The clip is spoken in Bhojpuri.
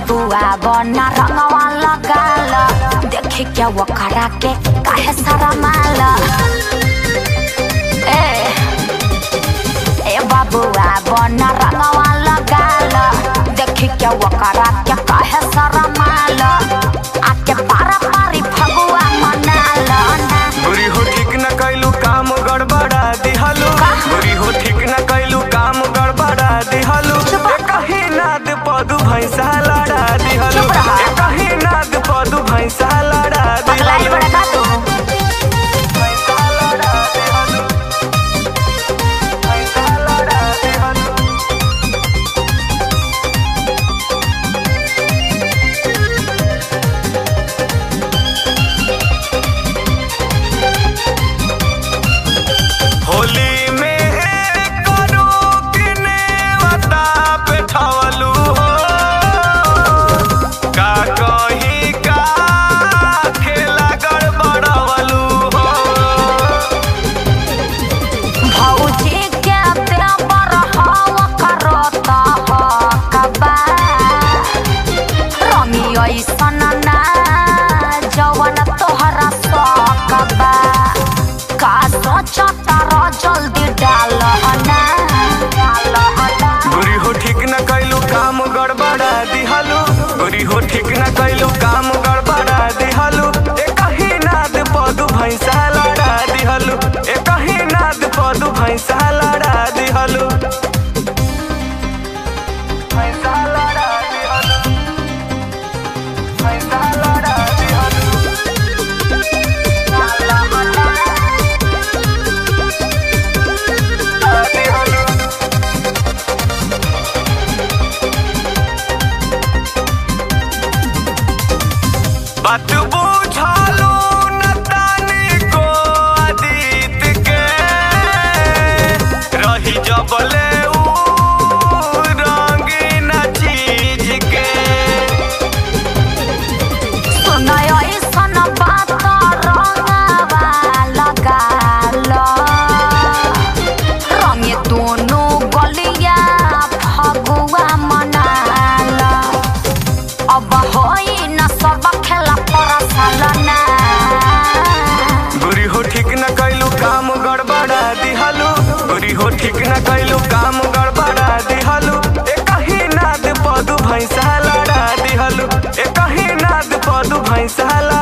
बाबुआ बना रंगवा लगाल देखी क्या वो करा के काहे सारा माल ए ए बाबुआ बना रंगवा लगाल देखी क्या वो करा के काहे सारा माल आके पारा पारी फगुआ मनाल ना बुरी हो ठीक न कैलू काम गड़बड़ा दिहलू बुरी हो ठीक न कैलू काम गड़बड़ा दिहलू चुप रह। कहीं नाद पदू भैंसा लड़ा दिहलू चुप रह। कहीं नाद पदू भैंसा लड़ा पगलाई दिहलू बड़ा का तू भैंसा लड़ा दिहलू भैंसा लड़ा दिहलू होली में करू किने वता पे ठवलू हो का कहीं का खेला गड़बड़वलू हो भौजी के देवर हवा करता ह कबा रमी ऐसन ना जवन तोहरा सकबा का सोचता र जल्दी डाल ना डाल ना बुरी हो ठीक न कैलू काम गड़बड़ा दिहलू बुरी हो ठीक न कैलू काम गड़बड़ा दिहलू एक ही नाद पदू भैंसा लड़ा दिहलू एक ही नाद पदू भैंसा लड़ा दिहलू भैंसा लड़ा दिहलू भैंसा लड़ा दिहलू दिहलू बात बुझालू न तानी को अतीत के रही जबले ऊ रंगीन चीज के सुनय ऐसन बात रंगवा लगाल रंगे दोनों गलिया फगुआ मनाल अब होई न सब खेला परसल ना बुरी हो ठीक न कैलू काम गड़बड़ा दिहलू बुरी हो ठीक न कैलू काम गड़बड़ा दिहलू एक ही नाद पदू भैंसा लड़ा दिहलू एक ही नाद पदू भैंसा लड़ा